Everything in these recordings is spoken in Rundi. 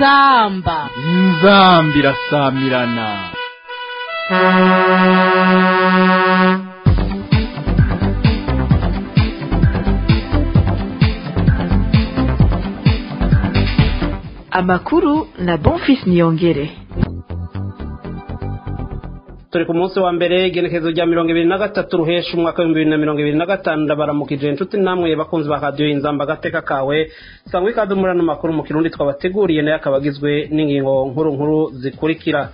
inzamba inzambi irasamirana amakuru na bonfis niyongere turi ku munsi wa mbere igenekerezo rya mirongo ibiri na gatatu ruhesha umwaka w'ibihumbi bibiri na mirongo ibiri na gatanu ndabaramukije inshuti namwe bakunzi ba radiyo inzamba agateka kawe sangwa ikaze muri ano makuru mu kirundi twabateguriye nayo akaba agizwe n'ingingo nkuru nkuru zikurikira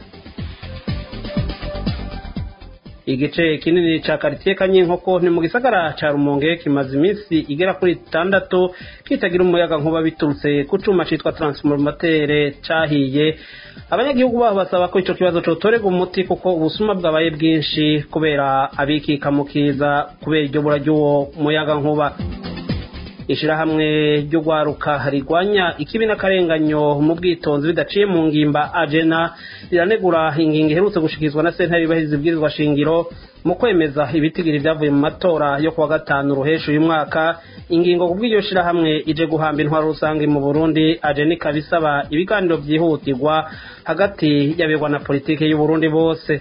igice kinini ca karitiye kanyinkoko ni mu gisagara ca rumonge kimaze iminsi igera kuri itandatu kitagira umuyaga nkuba biturutse ku cuma citwa transformatere cahiye abanyagihugu baho basaba ko ico kibazo cotorerwa umuti kuko ubusuma bwabaye bwinshi kubera abikika mu kiza kubera iryo bura ry'uwo muyaga nkuba ishirahamwe ry'urwaruka rigwanya ikibi n'akarenganyo mu bwitonzi bidaciye mu ngimba ajena riranegura ingingo iherutse gushikirizwa na sentare yubahiriza ibwirizwa shingiro mu kwemeza ibitigiri vyavuye mu matora yo kuwa gatanu ruhesha uyu mwaka ingingo kubw'iryo shirahamwe ije guhamba intwaro rusange mu burundi ajena ikaba isaba ibiganiro vyihutirwa hagati y'abegwa na politike y'uburundi bose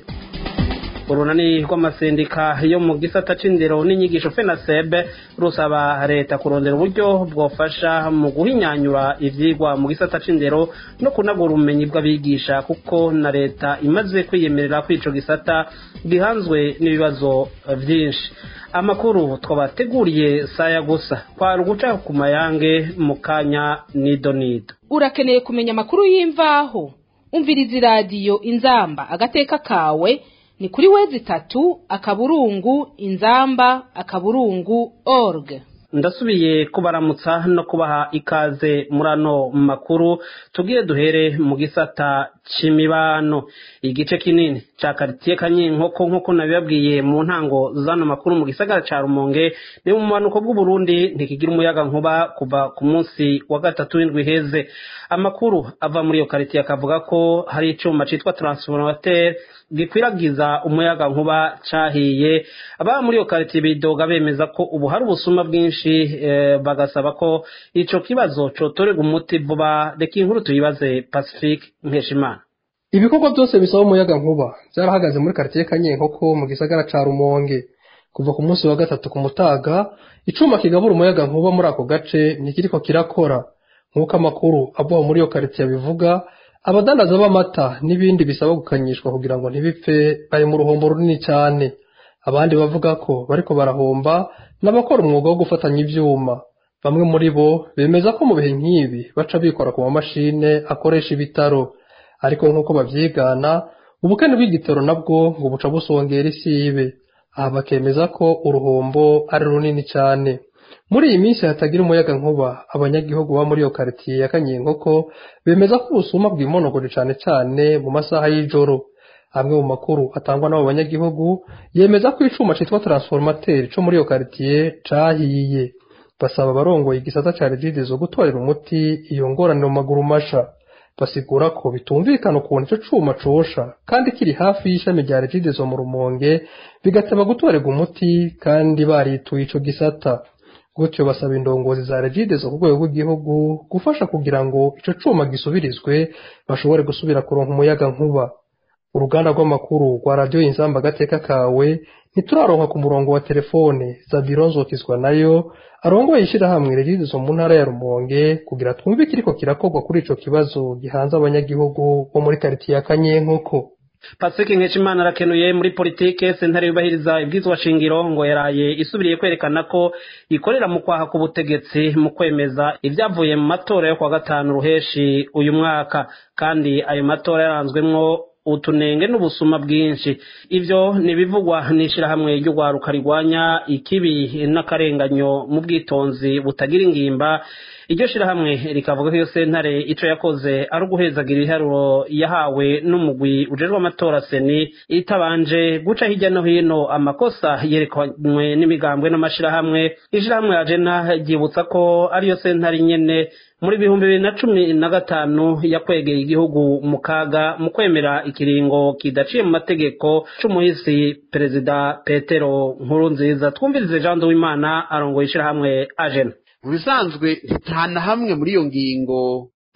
urunani rw'amasendika yo mu gisata c'indero n'inyigisho fenasebe rusaba leta kurondera uburyo bwofasha mu guhinyanyura ivyigwa mu gisata c'indero no kunagura ubumenyi bw'abigisha kuko na leta imaze kwiyemerera ko ico gisata gihanzwe n'ibibazo vyinshi amakuru twabateguriye saya gusa kwari uguca ku mayange mu kanya nido nido urakeneye kumenya amakuru y'imvaho umviriza iradiyo inzamba agateka kawe ni kuri wezi itatu akaburungu inzamba akaburungu org ndasubiye kubaramutsa no kubaha ikaze muri ano makuru tubwire duhere mu gisata c'imibano igice kinini ca karitiye kanyinkoko nk'uko nabibabwiye mu ntango z'ano makuru mu gisagara ca rumonge ni mu bumanuko bw'uburundi ntikigira umuyaga nkuba kuva ku munsi wa gatatu w'indwi iheze amakuru ava muri iyo karitiye akavuga ko hari icuma citwa transformateur gikwiragiza umuyaga nkuba cahiye ababa muri iyo karitiye bidoga bemeza ko ubu hari ubusuma bwinshi bagasaba ko ico kibazo cotorerwa umuti vuba reka inkuru tuyibaze pacifique nkeshimana ibikorwa byose bisaba umuyaga nkuba byarahagaze muri karitiye kanyenkoko mu gisagara ca rumonge kuva ku munsi wa gatatu ku mutaga icuma kigabura umuyaga nkuba muri ako gace ntikiriko kirakora nk'uko amakuru ava muri iyo karitiye abivuga abadandaza b'amata n'ibindi bisaba gukanyishwa kugira ngo ntibipfe bari mu ruhombo runini cyane abandi bavuga ko bariko barahomba n'abakora umwuga wo gufatanya ivyuma bamwe muri bo bemeza ko mu bihe nk'ibi baca bikora ku mamashine akoresha ibitaro ariko nk'uko bavyigana ubukene bw'igitoro nabwo ngo buca busongera isibe aha bakemeza ko uruhombo ari runini cyane muri iyi minsi hatagira umuyaga nkuba abanyagihugu ba muri iyo karitiye ya kanyinkoko bemeza ko ubusuma bwimonogoje cane cane mu masaha y'ijoro amwe mu makuru atangwa n'abo banyagihugu yemeza ko icuma citwa transformateur co muri iyo karitiye cahiye basaba abarongoye igisata ca regidezo gutorera umuti iyo ngorane mu maguru masha basigura ko bitumvikana ukuntu ico cuma cosha kandi kiri hafi y'ishami rya regidezo mu rumonge bigateba gutorerwa umuti kandi barituye ico gisata gutyo basaba indongozi za regidezo ku rwego rw'igihugu gufasha kugira ngo ico cuma gisubirizwe bashobore gusubira kuronka umuyaga nkuba uruganda rw'amakuru rwa radiyo inzamba agateka kawe ntituraronka ku murongo wa telefone zabiro nzokizwa nayo arongoye ishyirahamwe regidezo mu ntara ya rumonge kugira twumve ikiriko kirakorwa kuri ico kibazo gihanze abanyagihugu bo muri karitiye ya kanyenkoko pasike nkeshimana arakenuye muri politike sentare yubahiriza ibwizwa shingiro ngo yaraye isubiriye kwerekana ko ikorera mu kwaha k'ubutegetsi mu kwemeza ibyavuye mu matora yo kuwa gatanu ruheshi uyu mwaka kandi ayo matora yaranzwemwo utunenge n'ubusuma bwinshi ivyo nibivugwa n'ishirahamwe ry'urwaruka rigwanya ikibi n'akarenganyo mu bwitonzi butagira ingimba iryo shirahamwe rikavuga ko iyo sentare ico yakoze ari uguhezagira ibiharuro yahawe n'umugwi ujejwe amatora seni itabanje guca hirya no hino amakosa yerekanywe n'imigambwe n'amashirahamwe ishirahamwe ajena ryibutsa ko ariyo sentare nyene muri bihumbi bibiri na cumi na gatanu yakwegeye igihugu mu kaga mu kwemera ikiringo kidaciye mu mategeko c'umuhisi perezida petero nkuru nziza twumvirize jean w'imana arongoye ishirahamwe ajena mu bisanzwe nta na hamwe muri iyo ngingo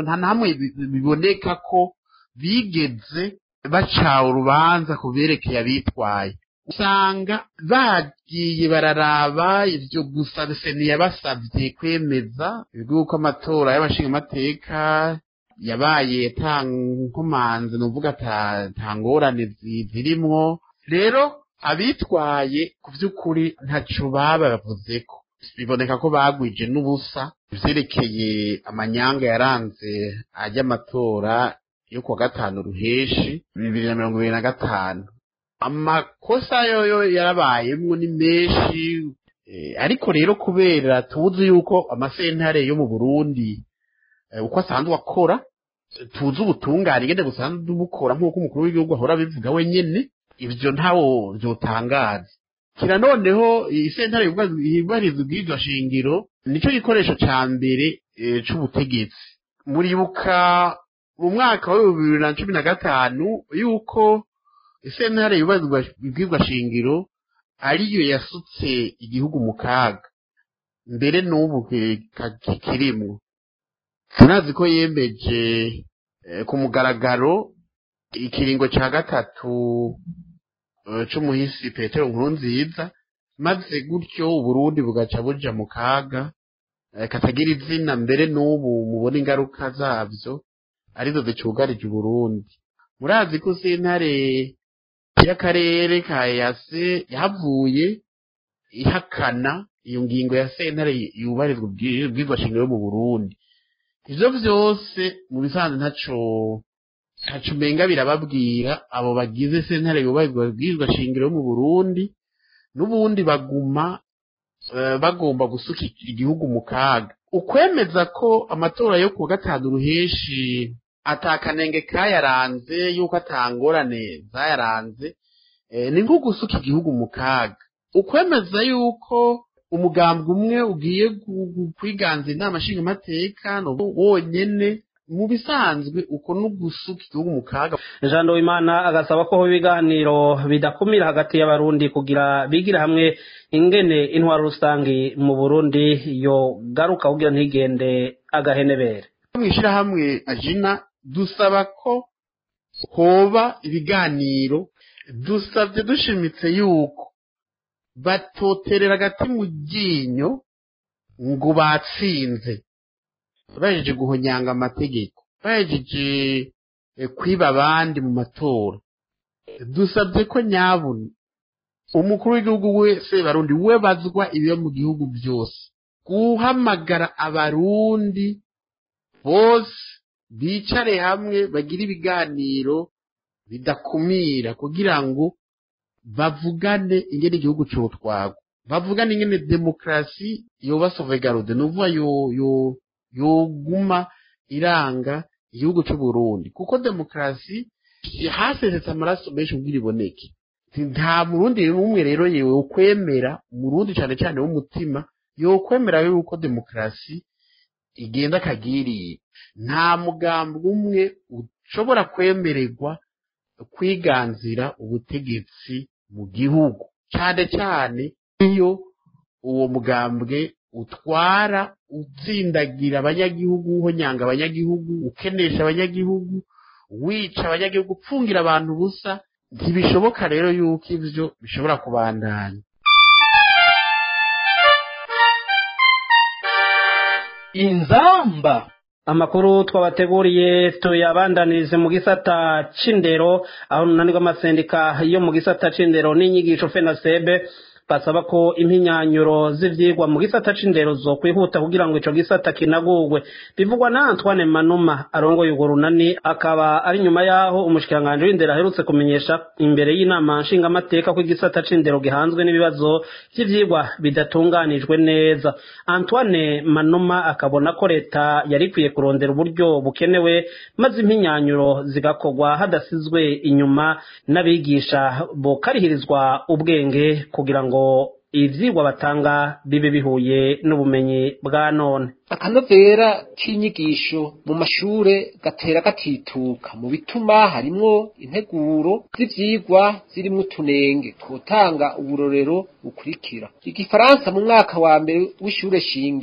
nta namwe biboneka ko bigeze baca urubanza ku byerekeye abitwaye usanga bagiye bararaba ibyo gusa seni yabasabye kwemeza yuko amatora y'abashingamateka yabaye nkomanzi ni uvuga nta ngorane zirimwo rero abitwaye ku by'ukuri ntacyo baba bavuze ko biboneka ko bagwije n'ubusa byerekeye amanyanga yaranze ajya amatora yo kuwa gatanu ruheshi bibiri na mirongo ibiri na gatanu amakosa yoyo yarabayemwo ni menshi ariko rero kubera tuzi yuko amasentare yo mu burundi uko asanzwe akora tuzi ubutungane ngende busanzwe bukora nk'uko umukuru w'igihugu ahora abivuga wenyine ibyo ntawo byotangaza kira noneho isentare yubahiriza ubwirizwa shingiro nicyo gikoresho cya mbere c'ubutegetsi muribuka mu mwaka wa bibiri na cumi na gatanu yuko isentare yubahiriza ubwirizwa shingiro ariyo yasutse igihugu mu kaga mbere n'ubu kikirimwo turazi ko yemeje ku mugaragaro ikiringo cya gatatu c'umuhisi petero nkuru nziza maze gutyo uburundi bugaca buja mu kaga katagira izina mbere n'ubu mubona ingaruka zabyo arizo zicugarije uburundi murazi ko sentare y'akarere ka yase yahavuye ihakana iyo ngingo ya sentare yubahirizwa ubwirwa shingiro mu burundi ivyo vyose mu bisanzwe ntaco ntaco umenga birababwira abo bagize sentare yubahirizwa ubwirwa shingiro mu burundi n'ubundi baguma bagomba gusuka igihugu mu kaga ukwemeza ko amatora yo kuwa gatanu ruheshi atakanenge kayaranze yuko atangorane zayaranze ni nko gusuka igihugu mu kaga ukwemeza yuko umugambwe umwe ugiye kwiganza inama nshingamateka wonyene mu bisanzwe uko no gusuka igihugu mu kaga jean wimana agasaba ko ibiganiro bidakumira hagati y'abarundi kugira bigire hamwe ingene intwaro rusange mu burundi yo garuka kugira ntigende agahenebere mu ishyirahamwe ajina dusaba ko hoba ibiganiro dusabye dushimitse yuko batoterera agati mu ryinyo ngo batsinze bahejeje guhonyanga amategeko bahejeje kwiba abandi mu matora dusabye ko nyabuna umukuru w'igihugu wese barundi we bazwa ibiba mu gihugu byose guhamagara abarundi bose bicare hamwe bagire ibiganiro bidakumira kugira ngo bavugane ingene igihugu cotwagwa bavugane ingene demokarasi yoba sauvegarde nuvuga yo yo yoguma iranga igihugu c'uburundi kuko demokarasi hasesetse amaraso menshi kugira iboneke nta murundi n'umwe rero yewe ukwemera umurundi cane cane w'umutima yokwemera yuko demokarasi igenda kagiriye nta mugambi umwe ushobora kwemererwa kwiganzira ubutegetsi mu gihugu cyane cyane iyo uwo mugambwe utwara utsindagira abanyagihugu uhonyanga abanyagihugu ukenesha abanyagihugu wica abanyagihugu upfungira abantu ubusa ntibishoboka rero yuko ivyo bishobora kubandanya inzamba amakuru twabateguriye tuyabandanirize mu gisata c'indero aho runani rw'amasendika yo mu gisata c'indero n'inyigisho fenasebe basaba ko impinyanyuro z'ivyigwa mu gisata c'indero zo kwihuta kugira ngo ico gisata kinagurwe bivugwa na Antoine Manuma arongoye urwo runani akaba ari nyuma yaho umushikiranganje w'indero aherutse kumenyesha imbere y'inama nshingamateka ko igisata c'indero gihanzwe n'ibibazo vy'ivyigwa bidatunganijwe neza Antoine Manuma akabona ko leta yari ikwiye kurondera uburyo bukenewe maze impinyanyuro zigakorwa hadasizwe inyuma n'abigisha bokarihirizwa ubwenge kugira ngo ivyigwa batanga bibe bihuye n'ubumenyi bwa none akanovera k'inyigisho mu mashure gatera gatituka mu bituma harimwo integuro z'ivyigwa zirimwo utunenge twotanga uburorero bukurikira igifaransa mu mwaka wa mbere w'ishure shingiro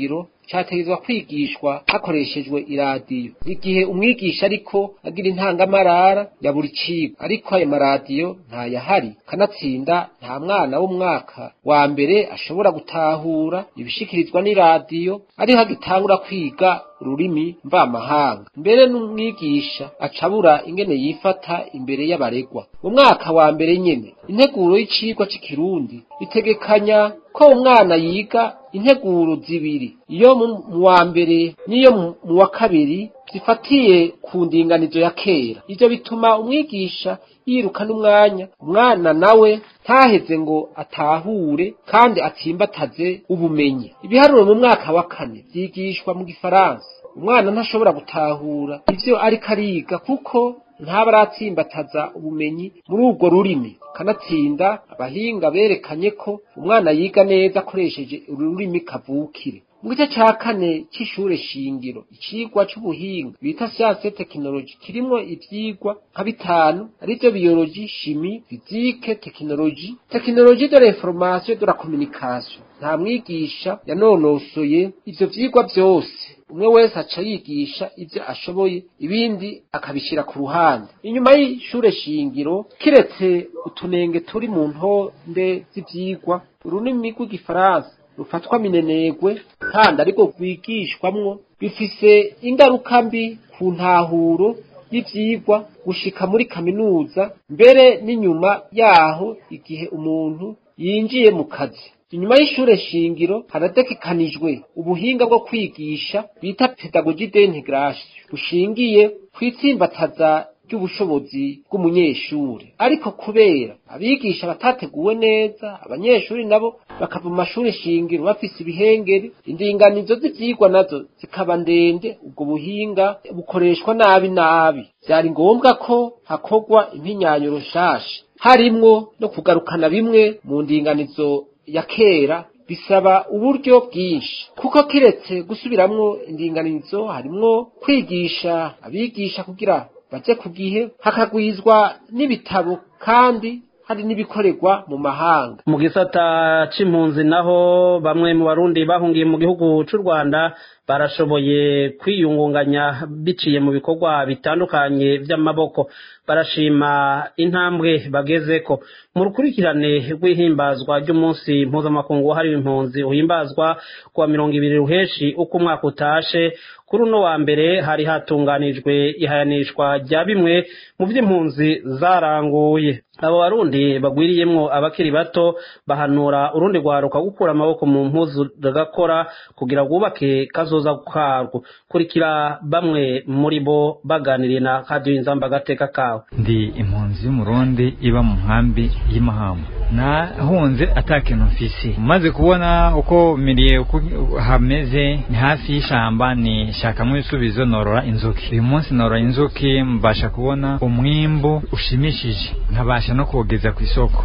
cyategerezwa kwigishwa hakoreshejwe iradiyo igihe umwigisha ariko agira intangamarara ya buri cigwa ariko ayo maradiyo ntayahari kanatsinda nta mwana w'umwaka wa mbere ashobora gutahura ibishikirizwa n'iradiyo ariho agitangura kwiga ururimi mvamahanga mbere n'umwigisha acabura ingene yifata imbere y'abaregwa mu mwaka wa mbere nyene integuro y'icigwa c'ikirundi itegekanya ko umwana yiga integuro zibiri iyo mu wa mbere n'iyo mu wa kabiri zifatiye ku ndinganizo ya kera ivyo bituma umwigisha yiruka n'umwanya umwana nawe ntaheze ngo atahure kandi atsimbataze ubumenyi ibiharuro mu mwaka wa kane vyigishwa mu gifaransa umwana ntashobora gutahura ivyo ariko ariga kuko ntaba aratsimbataza ubumenyi muri urwo rurimi kanatsinda abahinga berekanye ko umwana yiga neza akoresheje ururimi kavukire mu gice ca kane c'ishure shingiro icigwa c'ubuhinga bita siyanse tekinoloji kirimwo ivyigwa nka bitanu arivyo biyoloji shimi fizike tekinoloji tekinoloji de l'information de la communication nta mwigisha yanonosoye ivyo vyigwa vyose umwe wese aca yigisha ivyo ashoboye ibindi akabishira ku ruhande inyuma y'ishure shingiro kiretse utunenge turi mu ntonde z'ivyigwa ururimi rw'igifaransa rufatwa minenegwe kandi ariko rwigishwamwo bifise ingaruka mbi ku ntahuro y'ivyigwa gushika muri kaminuza mbere n'inyuma yaho igihe umuntu yinjiye mu kazi inyuma y'ishure shingiro harategekanijwe ubuhinga bwo kwigisha bita pedagogi d'integration bushingiye kw'itsimbataza ry'ubushobozi bw'umunyeshuri ariko kubera abigisha batateguwe neza abanyeshuri nabo bakava mu mashuri shingiro bafise ibihengeri indinganizo z'ivyigwa nazo zikaba ndende ubwo buhinga bukoreshwa nabi nabi vyari ngombwa ko hakorwa impinyanyo nshasha harimwo no kugarukana bimwe mu ndinganizo ya kera bisaba uburyo bwinshi kuko kiretse gusubiramwo indinganizo harimwo kwigisha abigisha kugira baje ku gihe hakagwizwa n'ibitabo kandi hari n'ibikorerwa mu mahanga mu gisata c'impunzi naho bamwe mu barundi bahungiye mu gihugu c'u rwanda barashoboye kwiyungunganya biciye mu bikorwa bitandukanye vy'amaboko barashima intambwe bagezeko mu rukurikirane rw'ihimbazwa ry'umunsi mpuzamakungu wahariwe impunzi uhimbazwa kuwa mirongo ibiri ruheshi uko umwaka utashe kuri uno wa mbere hari hatunganijwe ihayanishwa rya bimwe mu vy'impunzi zaranguye abo barundi bagwiriyemwo abakiri bato bahanura urundi rwaruka gukura amaboko mu mpuzu rugakora kugira rwubake kazoza karwo kurikira bamwe muri bo baganiriye na kadiyo inzamba agateka kawe ndi impunzi y'umurundi iba mu nkambi y'imahamba nahunze atakintu mfise maze kubona uko miriye uko hameze ni hafi y'ishamba ni shakamwo ibisubizo norora inzuki uyu munsi norora inzuki mbasha kubona umwimbu ushimishije nkabasha no kuwugeza ku isoko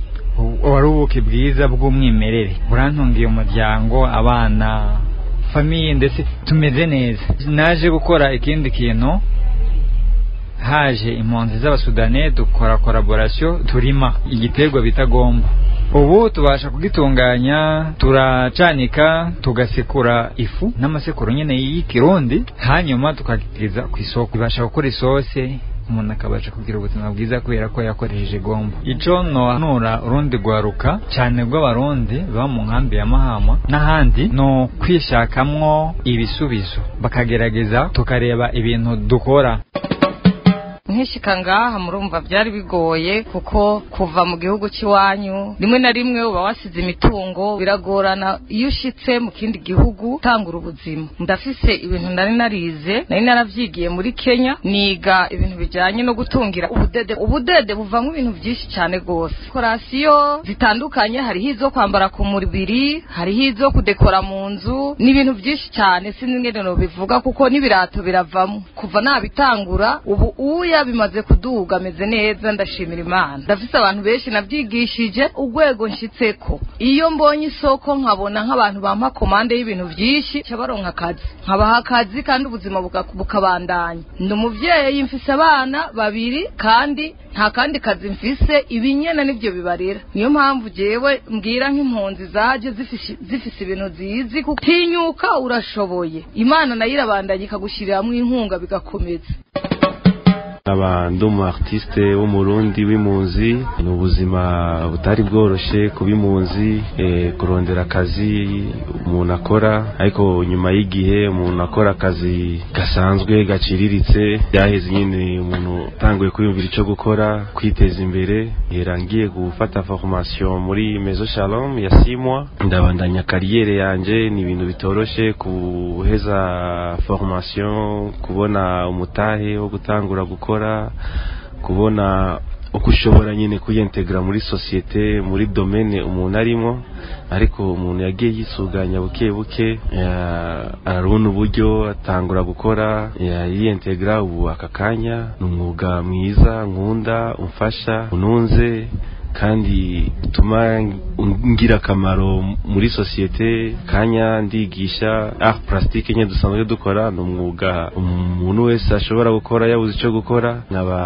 wari ubuki bwiza bw'umwimerere burantungiye umuryango abana famiye ndetse tumeze neza naje gukora ikindi kintu haje impunzi z'abasudane dukora collaboration turima igiterwa bita gombo ubu tubasha kugitunganya turacanika tugasekura ifu n'amasekuru nyine y'ikirundi hanyuma tukagitiza ku isoko ibasha gukora isose umuntu akabasha kugira ubuzima bwiza kubera ko yakoresheje gombo ico nohanura urundi rwaruka cyane rw'abarundi baba mu nkambi ya mahama n'ahandi no kwishakamwo ibisubizo bakagerageza tukareba ibintu dukora nkishika ngaha murumva byari bigoye kuko kuva mu gihugu cy'iwanyu rimwe na rimwe uba wasize imitungo biragorana iyo ushitse mu kindi gihugu utangura ubuzima ndafise ibintu nari narize nari naravyigiye muri Kenya niga ibintu bijanye no gutungira ubudede ubudede buvamwo ibintu byinshi cyane gose korasiyo zitandukanye hariho izo kwambara ku mubiri hariho izo kudekora mu nzu ni ibintu byinshi cyane sinzi ingene no bivuga kuko n'ibirato biravamo kuva nabitangura ubu uya muhira bimaze kuduga ameze neza ndashimira imana ndafise abantu benshi nabyigishije urwego nshitseko iyo mbonye isoko nkabona nk'abantu bampa komande y'ibintu byinshi nca baronka akazi nkabaha akazi kandi ubuzima buka- bukabandanya ndi umuvyeyi mfise abana babiri kandi nta kandi kazi mfise ibinyene nivyo bibarera niyo mpamvu jewe mbwira nk'impunzi zaje zifise zifise ibintu zizi kuko tinyuka urashoboye imana nayo irabandanya ikagushiriramwo inkunga bigakomeza aba ndi umu artiste w'umurundi w'impunzi ni ubuzima butari bworoshe kuba impunzi eh, kurondera akazi umuntu akora ariko nyuma y'igihe umuntu akora akazi gasanzwe gaciriritse byaheze nyine umuntu utanguye kwiyumvira icyo gukora kwiteza imbere hera ngiye gufata formation muri mezo shalom ya simwa ndabandanya kariyere yanje ni ibintu bitoroshe kuheza formation kubona umutahe wo gutangura gukora kubona uko ushobora nyine kuyentegra muri sosiyete muri domene umuntu arimo ariko umuntu yagiye yisuganya buke buke ya- arabona uburyo atangura gukora ya- yiyentegra ubu aka kanya ni umwuga mwiza nkunda umfasha ununze kandi utuma ngira akamaro muri sosiyete kanya ndigisha art plastique nye dusanzwe dukora ni umwuga umuntu wese ashobora gukora yabuze icyo gukora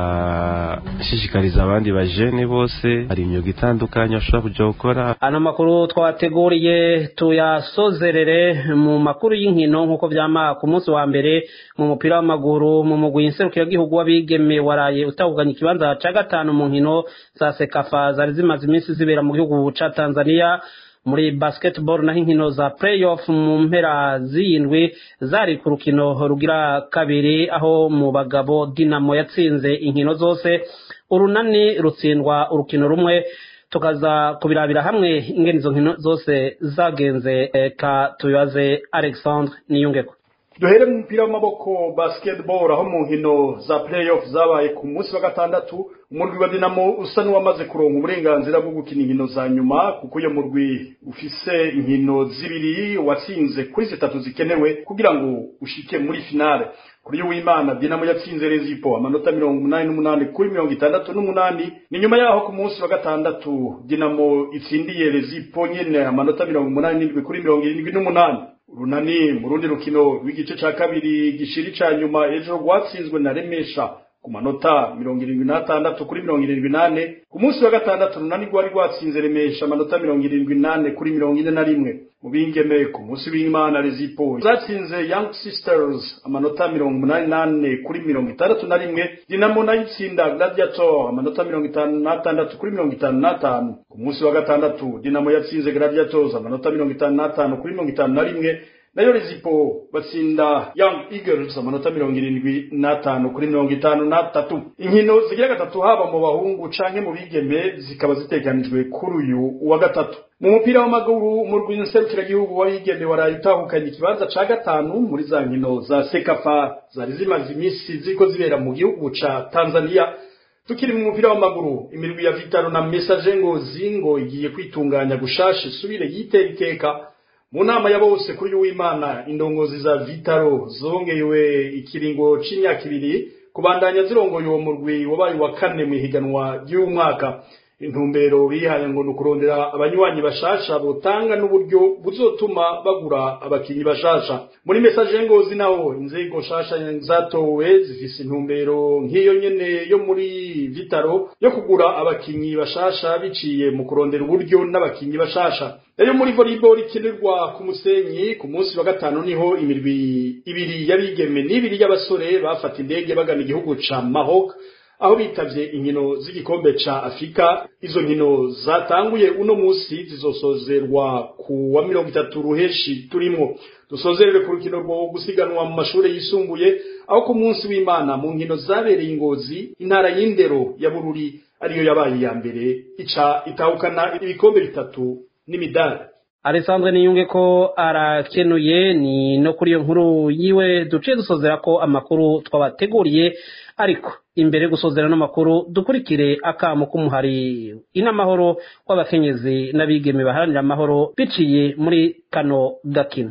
nkaba nshishikariza abandi bajene bose hari imyuga itandukanye bashobora kujya gukora ano makuru twabateguriye tuyasozerere mu makuru y'inkino nk'uko byama ku munsi wa mbere mu mupira w'amaguru mu mugwi nserukiragihugu w'abigeme waraye utahukanye ikibanza ca gatanu mu nkino za sekafa zari zimaze iminsi zibera mu gihugu ca tanzania muri basketball naho inkino za playoff mu mpera z'iyindwi zari ku rukino rugira kabiri aho mu bagabo dinamo yatsinze inkino zose urunani rutsindwa urukino rumwe tukaza kubirabira hamwe ingene izo nkino zose zagenze ka tubibaze alexandre niyungeko duhere mu mupira w'amaboko basketball aho mu nkino za playoff zabaye ku munsi wa gatandatu umurwi wa dinamo usa n'uwamaze kuronka uburenganzira bwo gukina inkino za nyuma kuko uyo murwi ufise inkino zibiri watsinze kuri zitatu zikenewe kugira ngo ushike muri finale kuri uyu w'imana dinamo yatsinze rezipo amanota mirongo umunani n'umunani kuri mirongo itandatu n'umunani ni nyuma yaho ku munsi wa gatandatu dinamo itsindiye rezipo nyene amanota mirongo umunani n'indwi kuri mirongo irindwi n'umunani runani mu rundi rukino rw'igice ca kabiri gishiri ca nyuma ejo rwatsinzwe na remesha ku manota mirongo irindwi n'atandatu kuri mirongo irindwi n'ane ku munsi wa gatandatu runani rwari rwatsinze remesha amanota mirongo irindwi n'ane kuri mirongo ine na rimwe mu bingeme ku munsi w'imana rezipo zatsinze young sisters amanota mirongo umunani n'ane kuri mirongo itandatu na rimwe dinamo nayo itsinda gladiator amanota mirongo itanu n'atandatu kuri mirongo itanu n'atanu ku munsi wa gatandatu dinamo yatsinze gladiators amanota mirongo itanu n'atanu kuri mirongo itanu na rimwe nayo rezipo batsinda young eagles amanota mirongo irindwi n'atanu kuri mirongo itanu n'atatu inkino zigira gatatu haba mu bahungu canke mu bigeme zikaba ziteganijwe kuri uyu wa gatatu mu mupira w'amaguru umurwi nserukiragihugu w'abigeme waraye utahukanye ikibanza ca gatanu muri za nkino za sekafa zari zimaze iminsi ziriko zibera mu gihugu ca tanzania tukiri mu mupira w'amaguru imirwi ya vitaro na mesaje ngozi ngo igiye kwitunganya gushasha isubire yitera iteka mu nama ya bose kuri uyu w'imana indongozi za vitaro zongewe ikiringo c'imyaka ibiri kubandanya zirongoye uwo murwi wabaye wa kane mu ihiganwa ry'uyu mwaka intumbero bihaye ngo ni ukurondera abanywanyi bashasha botanga n'uburyo buzotuma bagura abakinyi bashasha muri mesaje ngozi naho inzego nshasha zatowe zifise intumbero nk'iyo nyene yo muri vitaro yo kugura abakinyi bashasha biciye mu kurondera uburyo n'abakinyi bashasha nayo muri volleyball ikinirwa ku musenyi ku munsi wa gatanu niho imirwi ibiri y'abigeme n'ibiri y'abasore bafata indege bagana igihugu ca Maroc aho bitavye inkino z'igikombe ca Afrika izo nkino zatanguye uno musi zizosozerwa ku wa mirongo itatu ruheshi turimwo dusozerere ku rukino rwo gusiganwa mu mashure yisumbuye aho ku munsi w'Imana mu nkino zabereye ingozi intara y'indero ya Bururi ariyo yabaye ya mbere ica itahukana ibikombe bitatu n'imidari Alessandre niyunge ko arakenuye ni no kuri iyo nkuru yiwe duciye dusozera ko amakuru twabateguriye ariko imbere gusozera n'amakuru dukurikire akamo k'umuhari inamahoro w'abakenyezi n'abigeme baharanira amahoro biciye muri kano gakino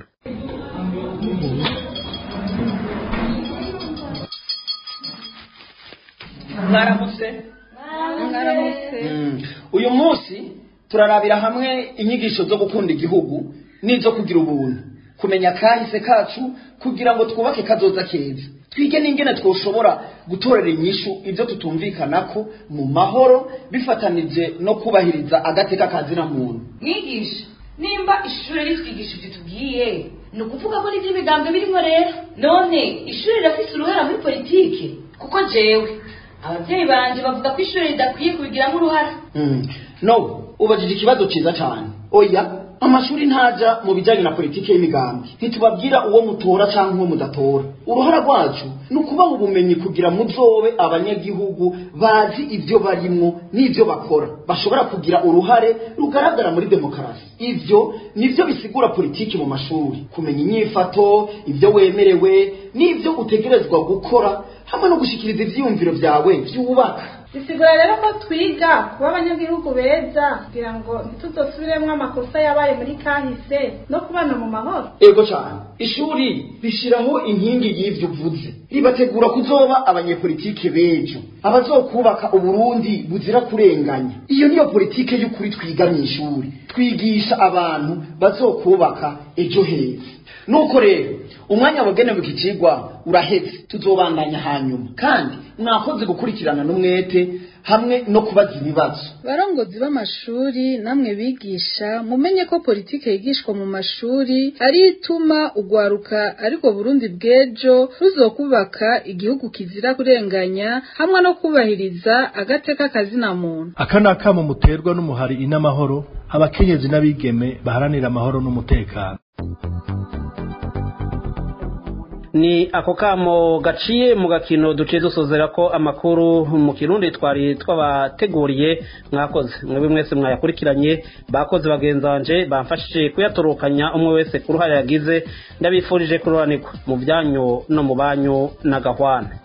mwaramutse Mm. uyu munsi turarabira hamwe inyigisho zo gukunda igihugu n'izo kugira ubuntu kumenya kahise kacu kugira ngo twubake kazoza keza twige n'ingene twoshobora gutorera inyishu ibyo tutumvikanako mu mahoro bifatanije no kubahiriza agateka kazina muntu mwigisha nimba ishuri ritwigisha ibyo tubwiye ni ukuvuga ko n'ibyo ibiganza birimo rero none ishuri rirafise uruhara muri politike kuko jewe ababyeyi banje bavuga ko ishuri ridakwiye kubigiramo uruhara Mm. no ubajije ikibazo cyiza cyane oya amashuri ntaja mu bijyanye na politiki y'imigambi ntitubabwira uwo mutora cyangwa uwo mudatora uruhara rwacu ni ukubaha ubumenyi kugira muzobe abanyagihugu bazi ibyo barimwo n'ibyo bakora bashobora kugira uruhare rugaragara muri demokarasi ibyo nibyo bisigura politiki mu mashuri kumenya inyifato ibyo wemerewe n'ibyo utegerezwa gukora hamwe no gushyikiriza ibyiyumviro byawe byubaka bisigura rero ko twiga kuba abanyagihugu beza kugira ngo ntituzosubiremo amakosa yabaye muri kahise no kubana mu mahoro ego cyane ishuri rishyiraho inkingi y'ibyo uvuze ribategura kuzoba abanyepolitike b'ejo abazokubaka uburundi buzira kurenganya iyo niyo politike y'ukuri twiga mu ishuri twigisha abantu bazokubaka ejo heza nuko rero umwanya wagenewe iki kigwa uraheze tuzobandanya hanyuma kandi mwakoze gukurikirana n'umwete hamwe no kubaza ibibazo barongozi b'amashuri namwe bigisha mumenye ko politike yigishwa mu mashuri ari ituma ugwaruka ariko Burundi bw'ejo ruzokubaka igihugu kizira kurenganya hamwe no kubahiriza agateka kazina muntu aka ni akamo muterwa n'umuhari inamahoro abakenyezi n'abigeme baharanira amahoro n'umutekano ni ako kamo gaciye mu gakino duciye dusozera ko amakuru mu kirundi twari twabateguriye mwakoze mwebwe mwese mwayakurikiranye bakoze bagenzanje bamfashije kuyatorokanya umwe wese ku ruhare yagize ndabifurije kururanirwa mu byanyu no mu banyu na gahwana